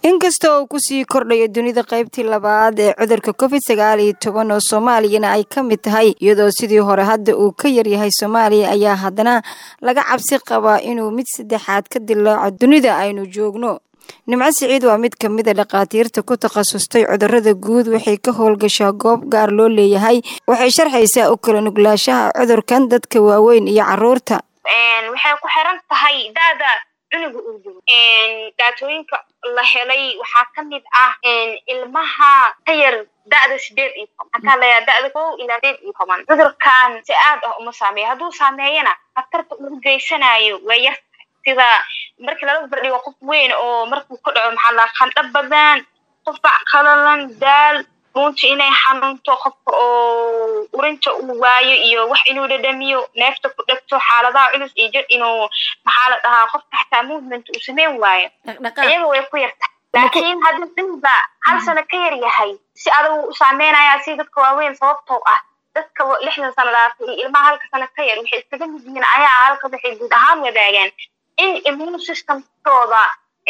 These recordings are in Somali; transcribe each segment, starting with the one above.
inkasta oo uu kusii kordhayo dunida qaybtii labaad ee cudurka covid sagaal iyo toban oo soomaaliyana ay ka mid tahay iyadoo sidii hore hadda uu ka yaryahay soomaaliya ayaa haddana laga cabsi qabaa inuu mid saddexaad ka dilaaco dunida aynu joogno nimco siciid waa mid ka mid a dhakhaatiirta ku takhasustay cudurada guud waxay ka howlgashaa goob gaar loo leeyahay waxay sharxaysaa u kala nuglaashaha cudurkan dadka waaweyn iyo caruurta waxay ku xiran tahay da'da cunuga uu jiro daatooyinka la helay waxaa ka mid ah ilmaha ka yar da'da sideed iyo toban maxaa layaa da'da kow ilaa sideed iyo toban cudurkan si aad ah uma saameeyo hadduu saameeyana khatarta uu geysanayo waa yar sida markii lala bardhigo qof weyn oo markuu ku dhaco maxaa laa qandho badan qufac qalalan daal runta inay xanuunto qofka oo urinta uu waayo iyo wax inuu dhadhamiyo neefta ku dhegto xaaladaha culus iyo jir inuu maxaa la dhahaa qofka xataa movement uu sameyn waayo iyaga way ku yartahay laakiin haddii cunugba hal sano ka yar yahay si adag u saameynaya si dadka waaweyn sababtoo ah dadka lixdan sano dhaafay iyo ilmaha halka sano ka yar waxay iskaga mid yihiin ayaa halka waxay guud ahaan wadaagaan in immune systemkooda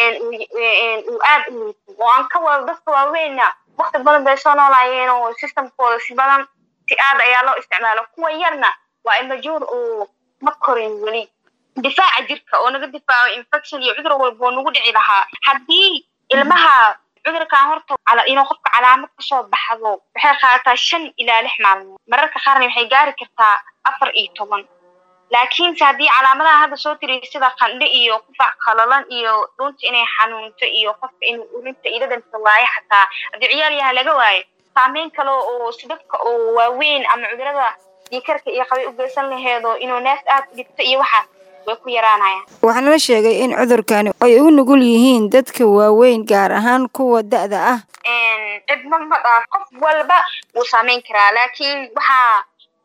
uu aad u liito oo aan ka wada dadka waaweynna wakti badan bay soo noolaayeen oo systemkooda si badan si aad ayaa loo isticmaalo kuwa yarna waa imajuur oo ma korin weli difaaca jirka oo naga difaaco infection iyo cudur walba oo nagu dhici lahaa haddii ilmaha cudurkan horta inuu qofka calaamad kasoo baxdo waxay qaadataa shan ilaa lix maalmood mararka qaarna waxay gaari kartaa afar iyo toban laakiinse haddii calaamadaha hadda soo tiriyo sida qandho iyo qufac qalalan iyo dhunta inay xanuunto iyo qofka inuu urinta iyo dhadhanka waayo xataa haddii ciyaal yaha laga waayo saameyn kale oo si dadka oo waaweyn ama cudurada diikarka iyo qabay u geysan laheedo inuu neef aad u dhigto iyo waxaas way ku yaraanayaan waxaana la sheegay in cudurkani ay u nugul yihiin dadka waaweyn gaar ahaan kuwa da'da ah cidma ma dhaaf qof walba wuu saameyn karaa laakiin waxaa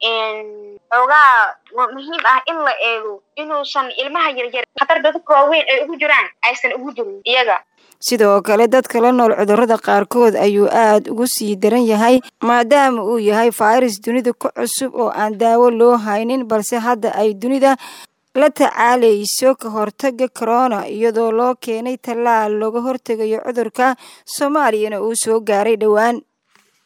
xoogaa muhiim ah in la eego inuusan ilmaha yaryar khatar dadka waaweyn ay ugu jiraan aysan ugu jirin iyaga sidoo kale dadka la nool cudurrada qaarkood ayuu aad ugu sii daran yahay maadaama uu yahay fayras dunida ku cusub oo aan daawo loo haynin balse hadda ay dunida la tacaalayso ka hortaga corona iyadoo loo keenay tallaal looga hortegayo cudurka soomaaliyana uu soo gaaray dhowaan